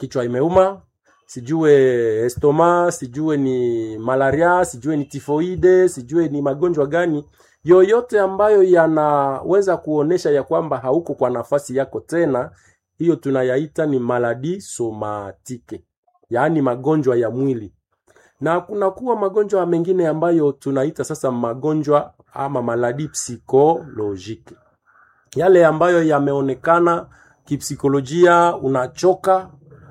kichwa imeuma, sijue estoma, sijue ni malaria, sijue ni tifoide, sijue ni magonjwa gani yoyote ambayo yanaweza kuonesha ya kwamba hauko kwa nafasi yako tena, hiyo tunayaita ni maladi somatike, yaani magonjwa ya mwili na kunakuwa magonjwa mengine ambayo tunaita sasa magonjwa ama maladi psikolojiki, yale ambayo yameonekana kipsikolojia, unachoka,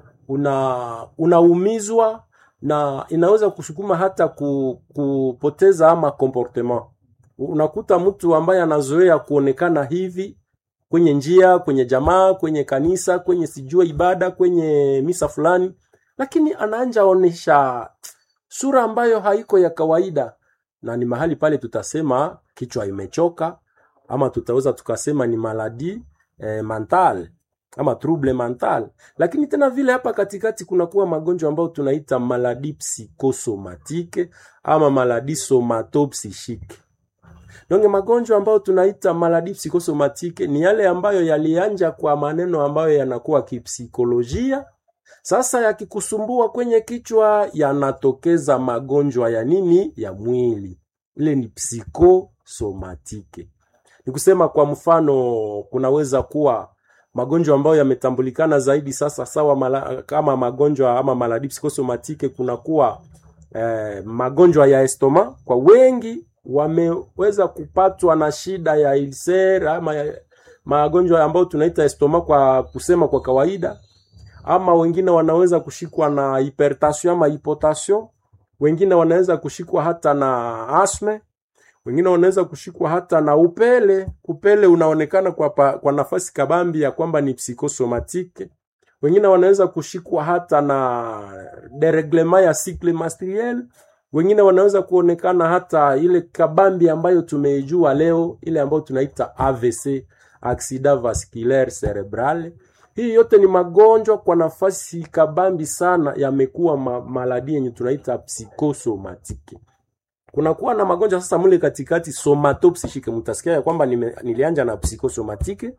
una unaumizwa na inaweza kusukuma hata ku, kupoteza ama comportement. Unakuta mtu ambaye anazoea kuonekana hivi kwenye njia, kwenye jamaa, kwenye kanisa, kwenye sijua ibada, kwenye misa fulani, lakini anaanja onesha sura ambayo haiko ya kawaida, na ni mahali pale tutasema kichwa imechoka, ama tutaweza tukasema ni maladi eh, mental ama trouble mental. Lakini tena vile hapa katikati kunakuwa magonjwa ambayo tunaita maladi psychosomatike ama maladi somatopsychique. Donge magonjwa ambayo tunaita maladi psychosomatike ni yale ambayo yalianja kwa maneno ambayo yanakuwa kipsikolojia sasa yakikusumbua kwenye kichwa yanatokeza magonjwa ya nini? Ya mwili. Ile ni psikosomatike. Ni kusema kwa mfano, kunaweza kuwa magonjwa ambayo yametambulikana zaidi sasa sawa mala, kama magonjwa ama maladi psikosomatike, kunakuwa eh, magonjwa ya estoma. Kwa wengi wameweza kupatwa na shida ya ulcer ama ya, magonjwa ambayo tunaita estoma kwa kusema kwa kawaida ama wengine wanaweza kushikwa na hypertension ama hypotension, wengine wanaweza kushikwa hata na asthma, wengine wanaweza kushikwa hata na upele. Upele unaonekana kwa, pa, kwa nafasi kabambi ya kwamba ni psikosomatike. Wengine wanaweza kushikwa hata na dereglement ya cycle menstruel. Wengine wanaweza kuonekana hata ile kabambi ambayo tumeijua leo, ile ambayo tunaita AVC, accident vasculaire cerebral. Hii yote ni magonjwa kwa nafasi kabambi sana, yamekuwa ma maladi yenye tunaita psikosomatike. Kunakuwa na magonjwa sasa mule katikati somatopsychique. Mtasikia ya kwamba nime, nilianja na psikosomatike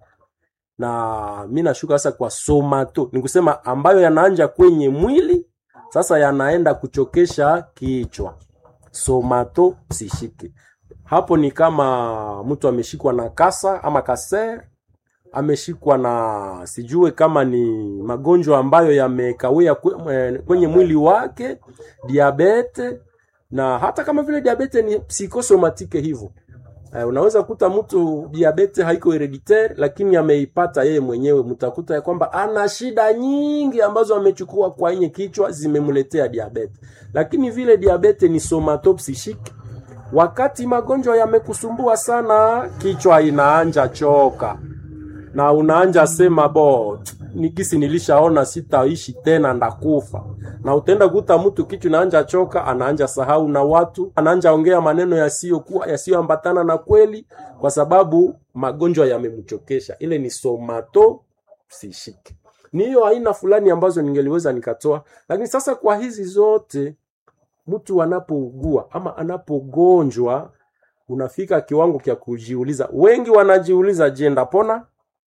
na mi nashuka sasa kwa somato, ni kusema ambayo yanaanja kwenye mwili sasa yanaenda kuchokesha kichwa, somatopsychique. Hapo ni kama mtu ameshikwa na kasa ama kaser ameshikwa na sijue kama ni magonjwa ambayo yamekawia kwenye mwili wake, diabete, na hata kama vile diabete ni psikosomatike hivyo. Uh, unaweza kuta mtu diabete haiko hereditaire, lakini ameipata yeye mwenyewe. Mtakuta ya kwamba ana shida nyingi ambazo amechukua kwa yenye kichwa zimemletea diabete, lakini vile diabete ni somatopsychique. Wakati magonjwa yamekusumbua sana, kichwa inaanja choka na unaanja sema bo nikisi nilishaona sitaishi tena ndakufa. Na utaenda kuta mtu kichwa naanja choka, anaanja sahau na watu, anaanja ongea maneno yasiyokuwa yasiyoambatana na kweli, kwa sababu magonjwa yamemchokesha. Ile ni somato psychique. Ni hiyo aina fulani ambazo ningeliweza nikatoa, lakini sasa kwa hizi zote mtu anapougua ama anapogonjwa, unafika kiwango kya kujiuliza. Wengi wanajiuliza, je, ndapona?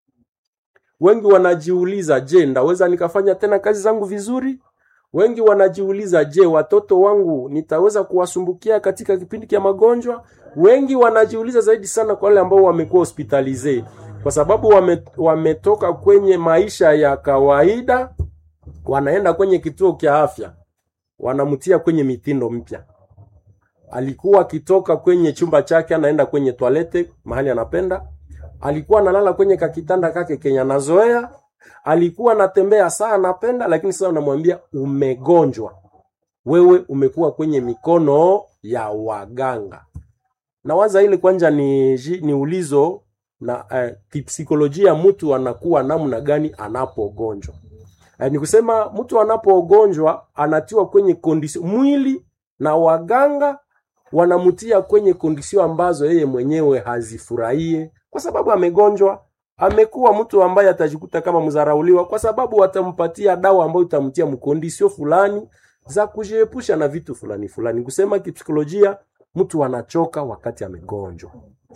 Wengi wanajiuliza je, ndaweza nikafanya tena kazi zangu vizuri? Wengi wanajiuliza je, watoto wangu nitaweza kuwasumbukia katika kipindi cha magonjwa? Wengi wanajiuliza zaidi sana kwa wale ambao wamekuwa hospitalize, kwa sababu wame, wametoka kwenye maisha ya kawaida, wanaenda kwenye kituo cha afya, wanamtia kwenye mitindo mpya. Alikuwa akitoka kwenye chumba chake anaenda kwenye toalete mahali anapenda alikuwa analala kwenye kakitanda kake kenya anazoea, alikuwa anatembea saa anapenda, lakini sasa unamwambia umegonjwa, wewe umekuwa kwenye mikono ya waganga. Na waza ile kwanja ni, ni ulizo na eh, kipsikolojia mtu anakuwa namna gani anapogonjwa. Eh, ni kusema mtu anapogonjwa anatiwa kwenye kondisio mwili na waganga wanamtia kwenye kondisio ambazo yeye mwenyewe hazifurahie kwa sababu amegonjwa. Amekuwa mtu ambaye atajikuta kama mzarauliwa, kwa sababu watampatia dawa ambayo itamtia mkondisio fulani za kujiepusha na vitu fulani fulani. Kusema kipsikolojia, mtu anachoka wakati amegonjwa,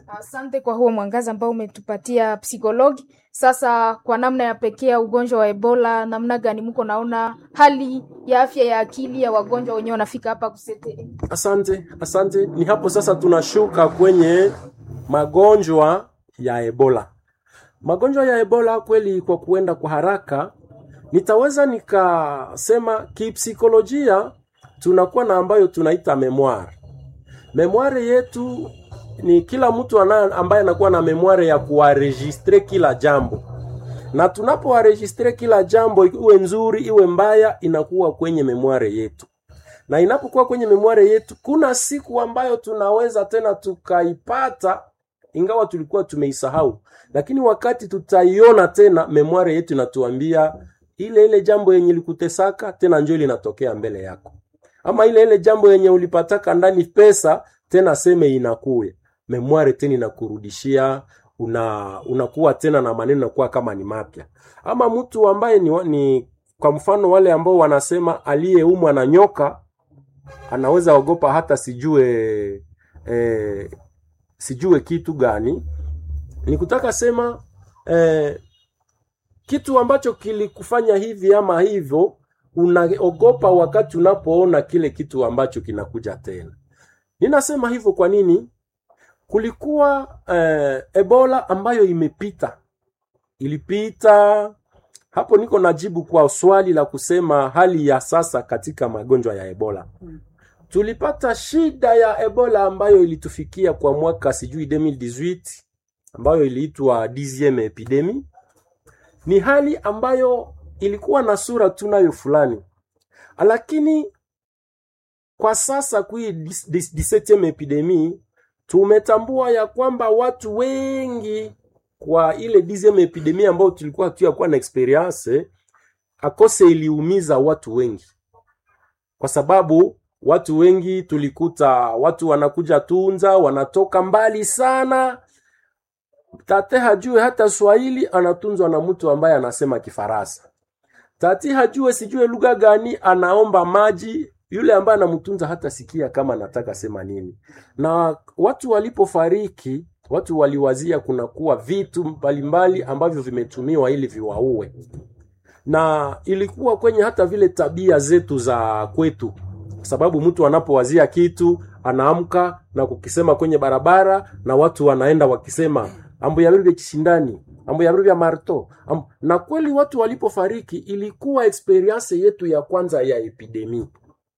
Asante kwa huo mwangaza ambao umetupatia psikologi. Sasa kwa namna ya pekee ya ugonjwa wa Ebola, namna gani mko naona hali ya afya ya akili ya wagonjwa wenyewe wanafika hapa kusete? Asante, asante. Ni hapo sasa tunashuka kwenye magonjwa ya Ebola. Magonjwa ya Ebola kweli, kwa kuenda kwa haraka, nitaweza nikasema kipsikolojia, tunakuwa na ambayo tunaita memoire. Memoire yetu ni kila mtu ana, ambaye anakuwa na memoire ya kuwaregistre kila jambo, na tunapowaregistre kila jambo, iwe nzuri iwe mbaya, inakuwa kwenye memoire yetu na inapokuwa kwenye memoire yetu, kuna siku ambayo tunaweza tena tukaipata, ingawa tulikuwa tumeisahau, lakini wakati tutaiona tena, memoire yetu inatuambia ile ile jambo yenye likutesaka tena njo linatokea mbele yako, ama ile ile jambo yenye ulipataka ndani pesa tena seme inakuya memoire tena inakurudishia una unakuwa tena na maneno nakuwa kama ni mapya. Ama mtu ambaye ni, ni kwa mfano wale ambao wanasema aliyeumwa na nyoka anaweza ogopa hata sijue eh, sijue kitu gani. Ni kutaka sema eh, kitu ambacho kilikufanya hivi ama hivyo, unaogopa wakati unapoona kile kitu ambacho kinakuja tena. Ninasema hivyo kwa nini? Kulikuwa eh, Ebola ambayo imepita, ilipita hapo. Niko najibu kwa swali la kusema hali ya sasa katika magonjwa ya Ebola tulipata shida ya Ebola ambayo ilitufikia kwa mwaka sijui 2018 ambayo iliitwa 10 epidemi. Ni hali ambayo ilikuwa na sura tunayo fulani, lakini kwa sasa kui 17 epidemi tumetambua ya kwamba watu wengi kwa ile 10 epidemi ambayo tulikuwa hatuyakuwa na experience akose iliumiza watu wengi kwa sababu watu wengi tulikuta watu wanakuja Tunza, wanatoka mbali sana. Tate hajue hata Swahili, anatunzwa na mtu ambaye anasema Kifaransa. Tati hajue sijue lugha gani, anaomba maji, yule ambaye anamtunza hata sikia kama anataka sema nini. Na watu walipofariki, watu waliwazia kunakuwa vitu mbalimbali ambavyo vimetumiwa ili viwaue, na ilikuwa kwenye hata vile tabia zetu za kwetu sababu mtu anapowazia kitu anaamka na kukisema kwenye barabara, na watu wanaenda wakisema ambo ya vya kishindani, ambo ya vya marto ambo. Na kweli watu walipofariki ilikuwa experience yetu ya kwanza ya epidemi,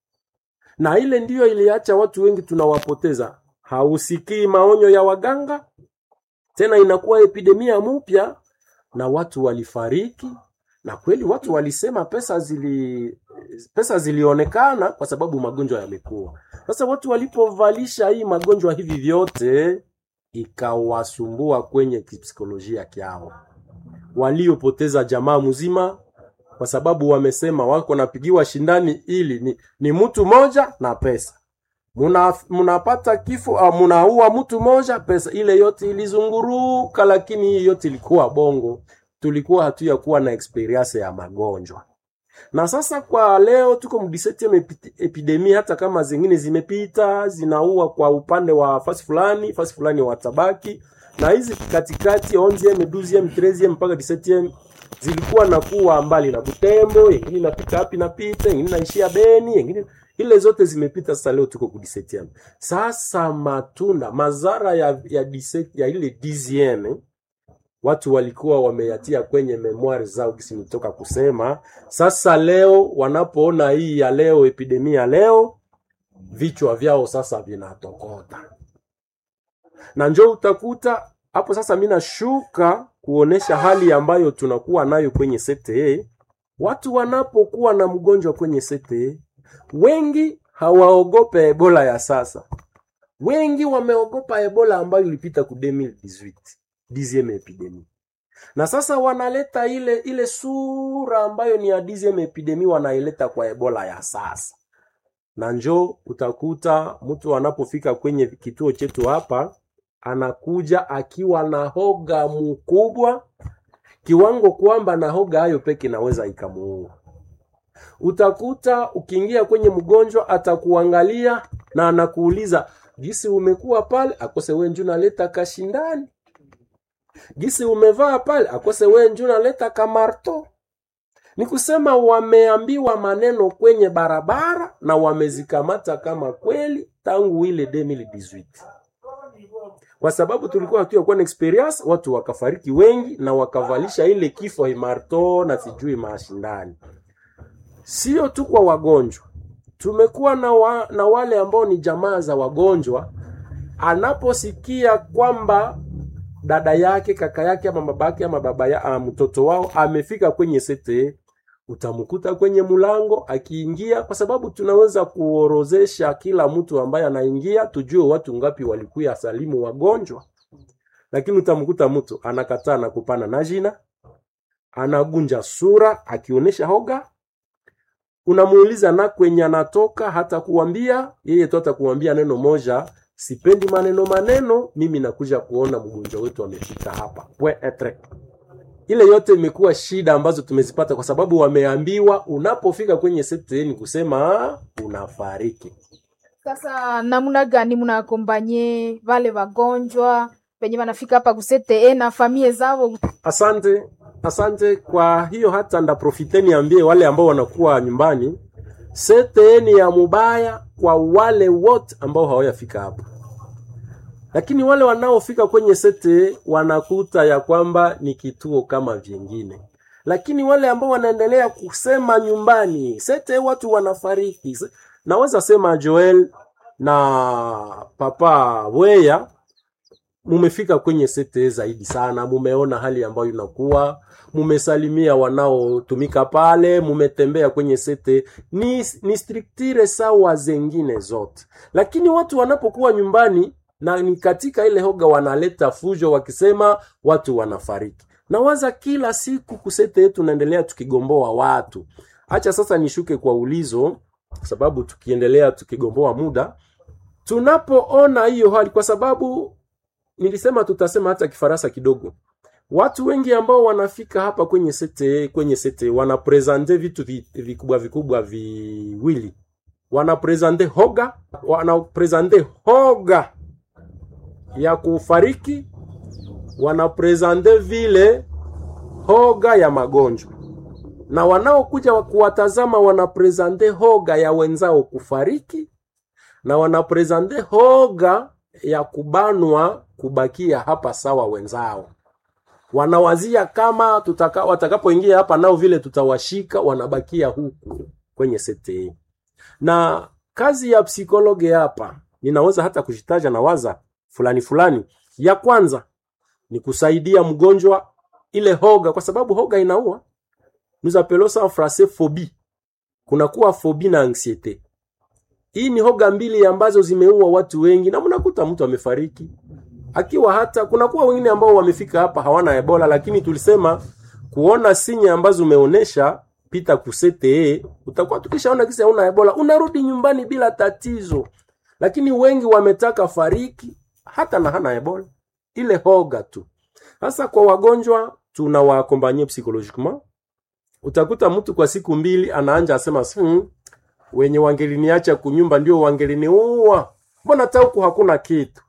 na ile ndiyo iliacha watu wengi tunawapoteza. Hausikii maonyo ya waganga tena, inakuwa epidemia mpya na watu walifariki na kweli watu walisema pesa zili pesa zilionekana kwa sababu magonjwa yamekuwa. Sasa watu walipovalisha hii magonjwa hivi vyote, ikawasumbua kwenye kipsikolojia kyao, waliopoteza jamaa mzima kwa sababu wamesema wako napigiwa shindani ili ni, ni mtu moja na pesa muna munapata kifo uh, munaua mtu moja pesa ile yote ilizunguruka, lakini hii yote ilikuwa bongo tulikuwa hatuya kuwa na experience ya magonjwa. Na sasa kwa leo tuko mdisetieme epidemia, hata kama zingine zimepita zinaua kwa upande wa fasi fulani fasi fulani watabaki, na hizi katikati 11 12 13 mpaka 17 zilikuwa na kuwa mbali na Butembo, yengine inapita hapi napita, yengine naishia Beni, yengine ile zote zimepita. Sasa leo tuko ku 17 sasa matunda mazara ya ya, 17, ya ile 10 watu walikuwa wameyatia kwenye memoire zao, kisi nitoka kusema. Sasa leo wanapoona hii ya leo, epidemia leo, vichwa vyao sasa vinatokota, na njo utakuta hapo sasa. Mimi nashuka kuonesha hali ambayo tunakuwa nayo kwenye CTE. Watu wanapokuwa na mgonjwa kwenye CTE, wengi hawaogope Ebola ya sasa, wengi wameogopa Ebola ambayo ilipita ku 2018 dixieme epidemi na sasa wanaleta ile ile sura ambayo ni ya dixieme epidemi wanaileta kwa Ebola ya sasa, na njo utakuta mtu anapofika kwenye kituo chetu hapa anakuja akiwa na hoga mkubwa kiwango kwamba na hoga hayo peke naweza ikamuua. Utakuta ukiingia kwenye mgonjwa atakuangalia na anakuuliza gisi umekuwa pale akose we nju naleta kashindani gisi umevaa pale akose we nju naleta kamarto ni kusema wameambiwa maneno kwenye barabara na wamezikamata kama kweli tangu ile 2018 kwa sababu tulikuwa hatuyakuwa na experience watu wakafariki wengi na wakavalisha ile kifo marto na sijui mashindani sio tu kwa wagonjwa tumekuwa na, wa, na wale ambao ni jamaa za wagonjwa anaposikia kwamba dada yake kaka yake ama babake ama baba ya, ama mtoto wao amefika kwenye sete utamkuta kwenye mlango akiingia kwa sababu tunaweza kuorozesha kila mtu ambaye anaingia tujue watu ngapi walikuya salimu wagonjwa lakini utamkuta mtu anakataa na kupana na jina anagunja sura akionyesha hoga unamuuliza na kwenye anatoka hata kuambia yeye tu atakuambia neno moja sipendi maneno maneno mimi nakuja kuona mgonjwa wetu amefika hapa we etre ile yote imekuwa shida ambazo tumezipata kwa sababu wameambiwa unapofika kwenye seteni kusema unafariki Sasa namna gani mnaakombanye vale wagonjwa penye wanafika hapa kusete na famie zao? asante asante kwa hiyo hata ndaprofite niambie wale ambao wanakuwa nyumbani seteni ya mubaya kwa wale wote ambao hawajafika hapa lakini wale wanaofika kwenye sete wanakuta ya kwamba ni kituo kama vingine lakini wale ambao wanaendelea kusema nyumbani sete watu wanafariki naweza sema joel na papa weya mumefika kwenye sete zaidi sana mumeona hali ambayo inakuwa mumesalimia wanaotumika pale mumetembea kwenye sete ni, ni striktire sawa zengine zote lakini watu wanapokuwa nyumbani na ni katika ile hoga wanaleta fujo wakisema watu wanafariki nawaza kila siku kusete yetu naendelea tukigomboa watu hacha sasa nishuke kwa ulizo sababu tukiendelea tukigomboa muda tunapoona hiyo hali kwa sababu nilisema tutasema hata kifaransa kidogo watu wengi ambao wanafika hapa kwenye sete kwenye sete wanapresente vitu vi- vikubwa vikubwa viwili wanapresente hoga wanapresente hoga ya kufariki wanapresente vile hoga ya magonjwa na wanaokuja wa- kuwatazama wanapresente hoga ya wenzao kufariki na wanapresente hoga ya kubanwa kubakia hapa sawa wenzao wanawazia kama tutaka, watakapoingia hapa nao vile tutawashika wanabakia huku kwenye sete na kazi ya psikologe hapa ninaweza hata kushitaja na waza fulani fulani ya kwanza ni kusaidia mgonjwa ile hoga kwa sababu hoga inaua nous appelons ça en français phobie kunakuwa phobie na anxiete hii ni hoga mbili ambazo zimeua watu wengi na mnakuta mtu amefariki akiwa hata kunakuwa wengine ambao wamefika hapa hawana ebola lakini tulisema kuona sinya ambazo umeonesha pita kusete utakuwa tukishaona kisa hauna ebola unarudi nyumbani bila tatizo lakini wengi wametaka fariki hata na hana ebola ile hoga tu sasa kwa wagonjwa tunawaakompanye psychologiquement utakuta mtu kwa siku mbili anaanja asema hmm, wenye wangeliniacha kunyumba ndio wangeliniua mbona hata huku hakuna kitu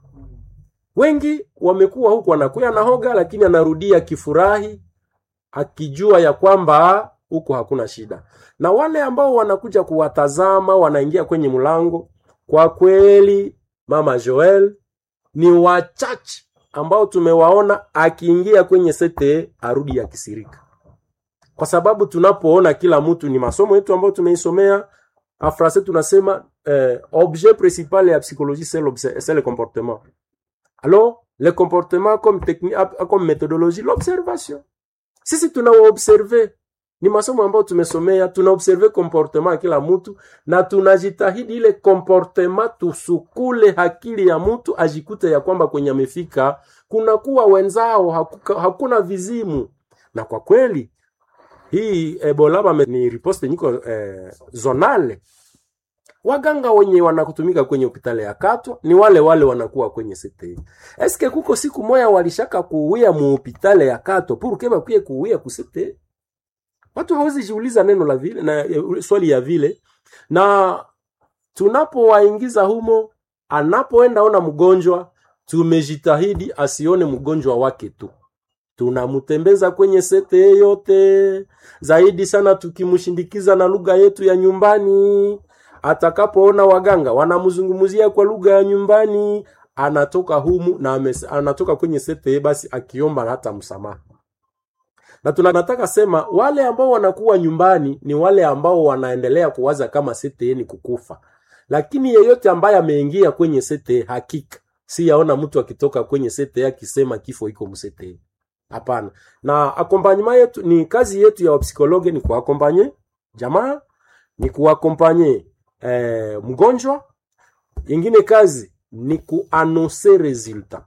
wengi wamekuwa huku wanakuya na hoga lakini anarudia kifurahi akijua ya kwamba huku hakuna shida na wale ambao wanakuja kuwatazama wanaingia kwenye mlango kwa kweli mama joel ni wachache ambao tumewaona akiingia kwenye sete arudi akisirika kwa sababu tunapoona kila mtu ni masomo yetu ambayo tumeisomea afrase tunasema eh, objet principal ya psychologie c'est l'obse- c'est le comportement alors le comportement comme technique comme méthodologie l'observation sisi tunawaobserve ni masomo ambayo tumesomea tunaobserve comportement ya kila mtu na tunajitahidi ile comportement tusukule akili ya mtu ajikute ya kwamba kwenye amefika kunakuwa wenzao hakuka, hakuna vizimu na kwa kweli hii ebola bame ni riposte niko eh, zonale waganga wenye wanakutumika kwenye hospitali ya katwa ni wale wale wanakuwa kwenye sete eske kuko siku moya walishaka kuuia muhopitale ya katwa puruke bakwiye kuuia kusete watu hawezi jiuliza neno la vile na eh, swali ya vile na tunapowaingiza humo, anapoenda ona mgonjwa, tumejitahidi asione mgonjwa wake tu, tunamtembeza kwenye sete yote, zaidi sana tukimshindikiza na lugha yetu ya nyumbani. Atakapoona waganga wanamzungumzia kwa lugha ya nyumbani, anatoka humu na ames, anatoka kwenye sete basi akiomba hata msamaha na tunataka sema wale ambao wanakuwa nyumbani ni wale ambao wanaendelea kuwaza kama sete ni kukufa, lakini yeyote ambaye ameingia kwenye sete, hakika si yaona mtu akitoka kwenye sete akisema kifo iko msete. Hapana. Na akompanyema yetu ni kazi yetu ya wapsikologe ni kuakompanye jamaa, ni kuakompanye eh, mgonjwa. Ingine kazi ni kuanonse resultat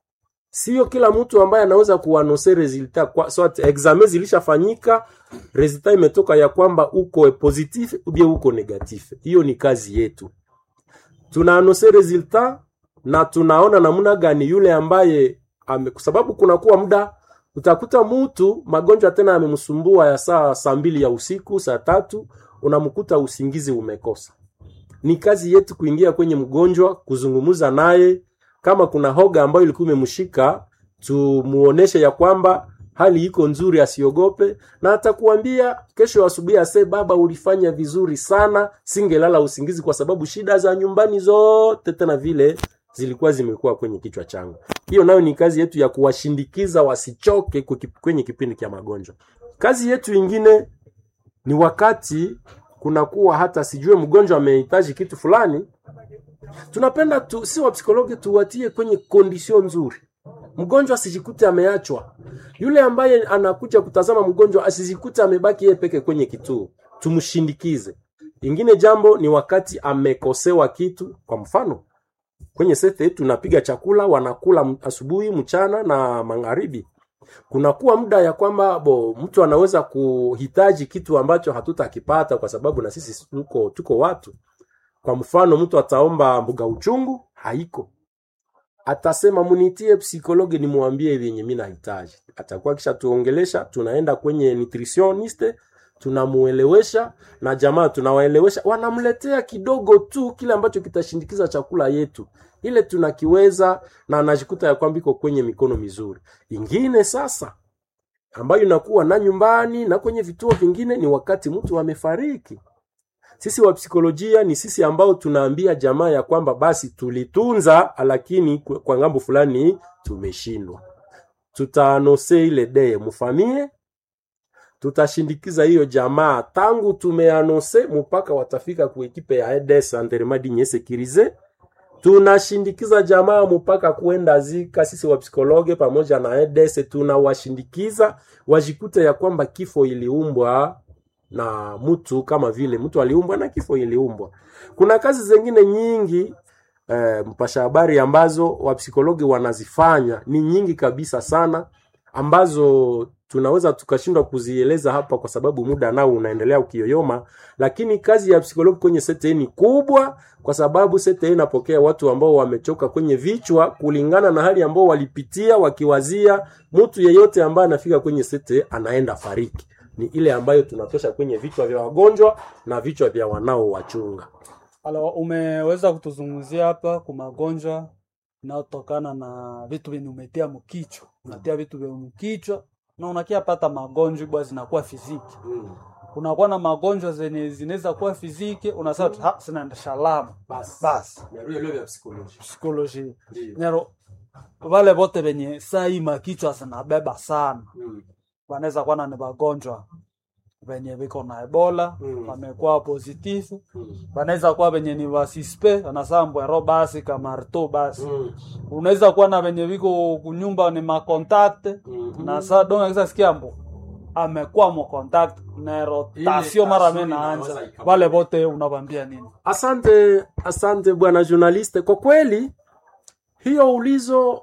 Sio kila mtu ambaye anaweza kuanonse resultat kwa so examen zilishafanyika, resultat imetoka ya kwamba uko positif ubie uko negatif. Hiyo ni kazi yetu, tunaanonse resultat na tunaona namna gani yule ambaye ame, kwa sababu kunakuwa muda utakuta mtu magonjwa tena amemsumbua ya saa saa mbili ya usiku, saa tatu unamkuta usingizi umekosa. Ni kazi yetu kuingia kwenye mgonjwa, kuzungumza naye kama kuna hoga ambayo ilikuwa imemshika tumuoneshe ya kwamba hali iko nzuri, asiogope, na atakuambia kesho asubuhi ase, baba, ulifanya vizuri sana, singelala usingizi kwa sababu shida za nyumbani zote tena vile zilikuwa zimekuwa kwenye kichwa changu. Hiyo nayo ni kazi yetu ya kuwashindikiza wasichoke kwenye kipindi cha magonjwa. Kazi yetu ingine ni wakati kunakuwa hata sijue mgonjwa amehitaji kitu fulani tunapenda tu, si wapsikologi tuwatie kwenye kondisio nzuri, mgonjwa asijikute ameachwa. Yule ambaye anakuja kutazama mgonjwa asijikute amebaki yeye peke kwenye kituo, tumshindikize. Ingine jambo ni wakati amekosewa kitu, kwa mfano kwenye sete tunapiga chakula, wanakula asubuhi, mchana na magharibi. Kunakuwa muda ya kwamba bo mtu anaweza kuhitaji kitu ambacho hatutakipata kwa sababu na sisi tuko, tuko watu kwa mfano mtu ataomba mbuga uchungu, haiko. Atasema munitie psikologi nimwambie vyenye mimi nahitaji. Atakuwa kisha tuongelesha, tunaenda kwenye nutritioniste, tunamuelewesha na jamaa tunawaelewesha, wanamletea kidogo tu kile ambacho kitashindikiza chakula yetu ile tunakiweza, na anajikuta ya kwamba iko kwenye mikono mizuri. Ingine sasa ambayo inakuwa na nyumbani na kwenye vituo vingine ni wakati mtu amefariki. Sisi wa psikolojia ni sisi ambao tunaambia jamaa ya kwamba basi tulitunza, lakini kwa ngambo fulani tumeshindwa. Tutaanose ile dee mufamie, tutashindikiza hiyo jamaa tangu tumeanose mpaka watafika kuekipe ya EDS Anderemadi nye sekirize. Tunashindikiza jamaa mpaka kuenda zika. Sisi wa psikologe pamoja na EDS tunawashindikiza wajikute ya kwamba kifo iliumbwa na mtu kama vile mtu aliumbwa na kifo iliumbwa. Kuna kazi zingine nyingi eh, mpasha habari ambazo wapsikologi wanazifanya ni nyingi kabisa sana, ambazo tunaweza tukashindwa kuzieleza hapa kwa sababu muda nao unaendelea ukiyoyoma, lakini kazi ya psikologi kwenye sete ni kubwa, kwa sababu sete inapokea watu ambao wamechoka kwenye vichwa kulingana na hali ambao walipitia, wakiwazia mtu yeyote ambaye anafika kwenye sete anaenda fariki ni ile ambayo tunatosha kwenye vichwa vya wagonjwa na vichwa vya wanaowachunga. Alo, umeweza kutuzungumzia hapa kwa magonjwa inayotokana na vitu vyenye umetia mkichwa, unatia vitu vya mkichwa na unakia pata magonjwa bwa zinakuwa fiziki. Mm. Kunakuwa na magonjwa zenye zinaweza kuwa fiziki, unasema tu ha sinaenda shalama Basi. basi Ndio ile ya psikoloji. psikoloji Ndio. nero vale vote venye saa hii makichwa zinabeba sana Mm. wanaweza kuwa na ni wagonjwa venye viko na ebola Mm. wamekuwa positifu Mm. wanaweza kuwa venye ni wasispe wanasambwero basi kamarto basi Mm. unaweza kuwa na venye viko kunyumba ni makontakte Mhm. na saa donga kisa sikia mbo amekuwa mo contact na rotasio mara tasio me inaweza naanza ika- wale vote unawambia nini Asante, asante bwana journaliste. Kwa kweli hiyo ulizo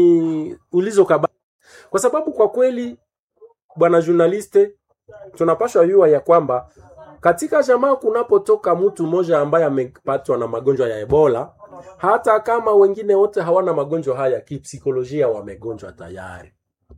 ni ulizo kaba, kwa sababu kwa kweli bwana journaliste, tunapashwa yua ya kwamba katika jamaa kunapotoka mtu mmoja ambaye amepatwa na magonjwa ya Ebola, hata kama wengine wote hawana magonjwa haya, kipsikolojia wamegonjwa tayari.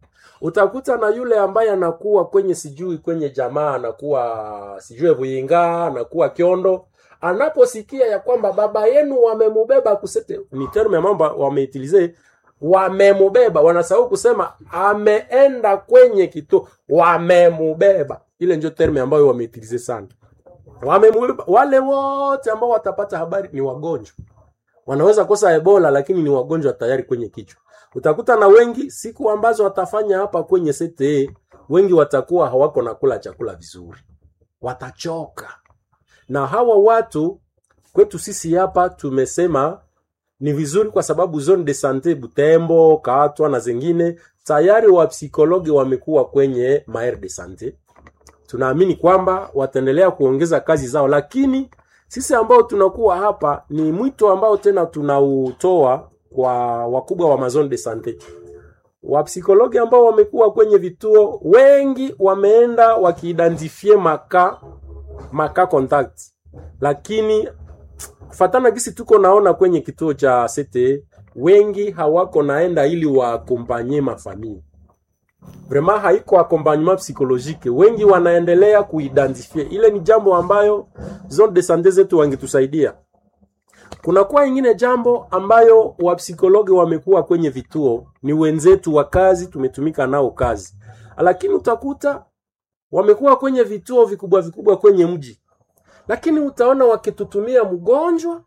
Utakuta na yule ambaye anakuwa kwenye sijui kwenye jamaa anakuwa sijui Buyinga, anakuwa Kiondo, anaposikia ya kwamba baba yenu wamemubeba kusete ni terme ya mambo wameitilize wamemubeba wanasahau kusema ameenda kwenye kituo wamemubeba ile ndio terme ambayo wameitilize sana wamemubeba wale wote ambao watapata habari ni wagonjwa wanaweza kosa ebola lakini ni wagonjwa tayari kwenye kichwa utakuta na wengi siku ambazo watafanya hapa kwenye sete wengi watakuwa hawako na kula chakula vizuri watachoka na hawa watu kwetu sisi hapa tumesema ni vizuri kwa sababu zone de sante Butembo, Katwa na zingine tayari wa psikologi wamekuwa kwenye maire de sante. Tunaamini kwamba wataendelea kuongeza kazi zao, lakini sisi ambao tunakuwa hapa ni mwito ambao tena tunautoa kwa wakubwa wa mazone de sante wapsikologi ambao wamekuwa kwenye vituo wengi wameenda wakiidentifie maka maka contact lakini kufatana gisi tuko naona kwenye kituo cha CTE wengi hawako naenda ili waakompanye mafamili vraiment haiko accompagnement psychologique wengi wanaendelea kuidentifie ile ni jambo ambayo zone de sante zetu wangetusaidia kunakuwa ingine jambo ambayo wapsikologi wamekuwa kwenye vituo ni wenzetu wa kazi tumetumika nao kazi lakini utakuta wamekuwa kwenye vituo vikubwa vikubwa kwenye mji lakini utaona wakitutumia mgonjwa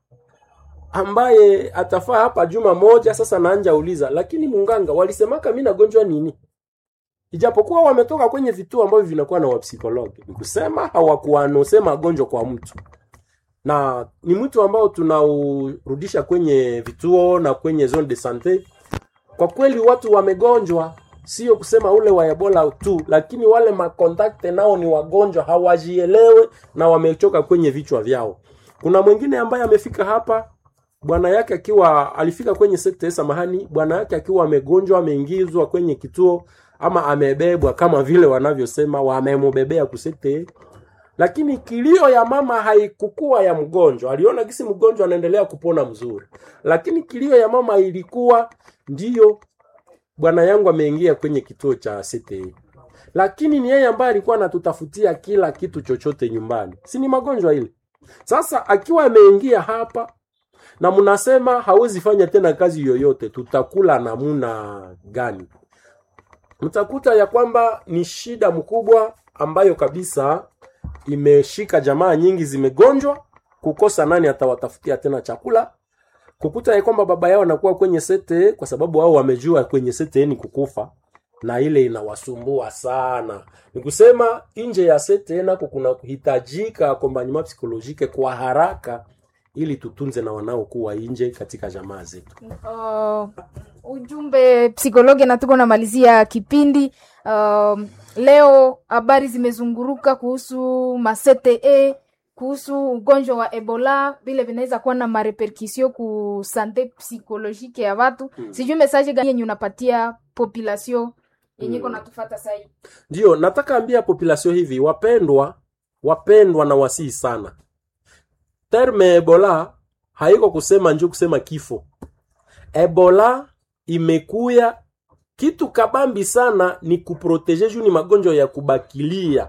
ambaye atafaa hapa juma moja sasa naanja uliza lakini munganga walisemaka mi nagonjwa nini ijapokuwa wametoka kwenye vituo ambavyo vinakuwa na wapsikologi ni kusema hawakuanose magonjwa kwa mtu na ni mwito ambao tunaurudisha kwenye vituo na kwenye zone de sante kwa kweli watu wamegonjwa sio kusema ule wa ebola tu lakini wale makontakte nao ni wagonjwa hawajielewe na wamechoka kwenye vichwa vyao kuna mwingine ambaye amefika hapa bwana yake akiwa alifika kwenye sekta samahani bwana yake akiwa amegonjwa ameingizwa kwenye kituo ama amebebwa kama vile wanavyosema wamemubebea kusekte lakini kilio ya mama haikukuwa ya mgonjwa aliona gisi mgonjwa anaendelea kupona mzuri lakini kilio ya mama ilikuwa ndiyo bwana yangu ameingia kwenye kituo cha CTE lakini ni yeye ambaye alikuwa anatutafutia kila kitu chochote nyumbani si ni magonjwa ile sasa akiwa ameingia hapa na mnasema hawezi fanya tena kazi yoyote tutakula namuna gani mtakuta ya kwamba ni shida mkubwa ambayo kabisa imeshika jamaa nyingi zimegonjwa kukosa nani atawatafutia tena chakula kukuta ya kwamba baba yao anakuwa kwenye sete kwa sababu wao wamejua kwenye sete ni kukufa na ile inawasumbua sana ni kusema nje ya sete nako kuna kuhitajika akompanyema psikolojike kwa haraka ili tutunze na wanaokuwa nje katika jamaa zetu uh, ujumbe psikologi na tuko namalizia kipindi uh, leo habari zimezunguruka kuhusu masete kuhusu ugonjwa wa ebola vile vinaweza kuwa na mareperkusio ku sante psikolojike ya watu mm. sijui mesaje gani yenye unapatia population yenye iko Mm. natufata sahii ndio nataka ambia population hivi wapendwa wapendwa na wasii sana terme ebola haiko kusema njo kusema kifo ebola imekuya kitu kabambi sana ni kuproteje juu ni magonjwa ya kubakilia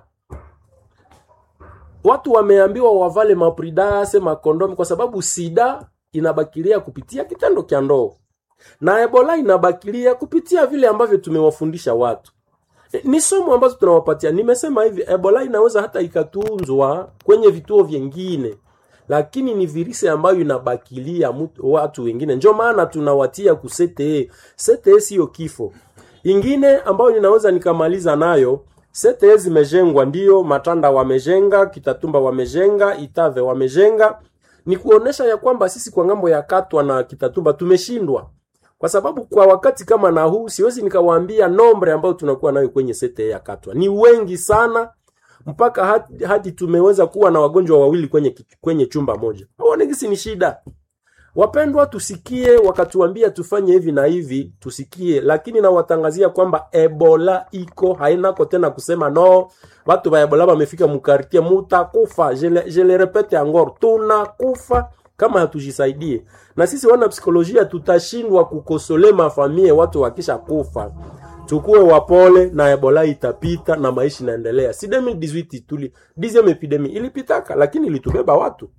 watu wameambiwa wavale mapridase makondomi kwa sababu sida inabakilia kupitia kitendo kya ndoo na ebola inabakilia kupitia vile ambavyo tumewafundisha watu ni somo ambazo tunawapatia nimesema hivi ebola inaweza hata ikatunzwa kwenye vituo vyengine lakini ni virisi ambayo inabakilia mtu, watu wengine njo maana tunawatia kusete sete siyo kifo ingine ambayo ninaweza nikamaliza nayo sete zimejengwa ndio matanda wamejenga kitatumba wamejenga itave wamejenga ni kuonesha ya kwamba sisi kwa ngambo ya katwa na kitatumba tumeshindwa kwa sababu kwa wakati kama na huu siwezi nikawaambia nombre ambayo tunakuwa nayo kwenye sete ya katwa ni wengi sana mpaka hadi, hadi tumeweza kuwa na wagonjwa wawili kwenye, ki- kwenye chumba moja aonekisi ni shida wapendwa tusikie wakatuambia tufanye hivi na hivi tusikie lakini nawatangazia kwamba ebola iko hainako tena kusema no watu ba ebola wamefika mukartie mutakufa je le- je le repete angor tunakufa kama hatujisaidie na sisi wana psikolojia tutashindwa kukosole mafamie watu wakisha kufa tukuwe wapole na ebola itapita na maisha inaendelea si 2018 tuli 10 epidemi ilipitaka lakini ilitubeba watu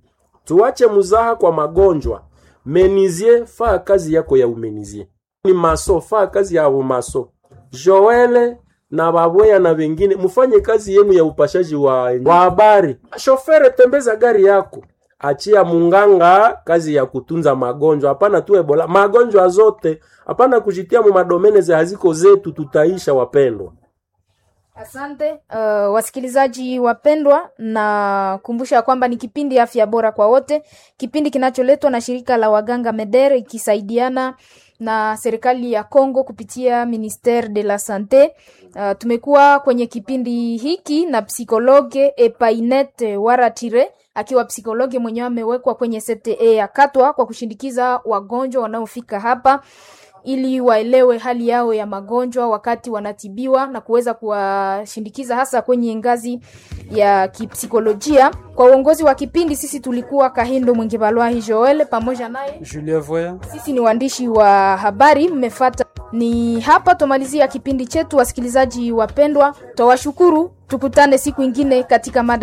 tuache muzaha kwa magonjwa menizie faa kazi yako ya umenizie ni maso faa kazi ya umaso joele na babweya na wengine mufanye kazi yenu ya upashaji wa wa habari shofere tembeza gari yako achia munganga kazi ya kutunza magonjwa hapana tu ebola magonjwa zote hapana kujitia mu madomene za haziko zetu tutaisha wapendwa Asante uh, wasikilizaji wapendwa, na kumbusha kwamba ni kipindi afya bora kwa wote, kipindi kinacholetwa na shirika la waganga Medere ikisaidiana na serikali ya Kongo kupitia Ministere de la Sante. Uh, tumekuwa kwenye kipindi hiki na psikologe Epainet Waratire akiwa psikologe mwenyewe amewekwa kwenye CTE ya Katwa kwa kushindikiza wagonjwa wanaofika hapa ili waelewe hali yao ya magonjwa wakati wanatibiwa na kuweza kuwashindikiza hasa kwenye ngazi ya kipsikolojia. Kwa uongozi wa kipindi, sisi tulikuwa Kahindo Mwingibalwahi Joel pamoja naye Julien Voya. sisi ni waandishi wa habari, mmefata. Ni hapa tumalizia kipindi chetu, wasikilizaji wapendwa, twawashukuru. Tukutane siku ingine katika mada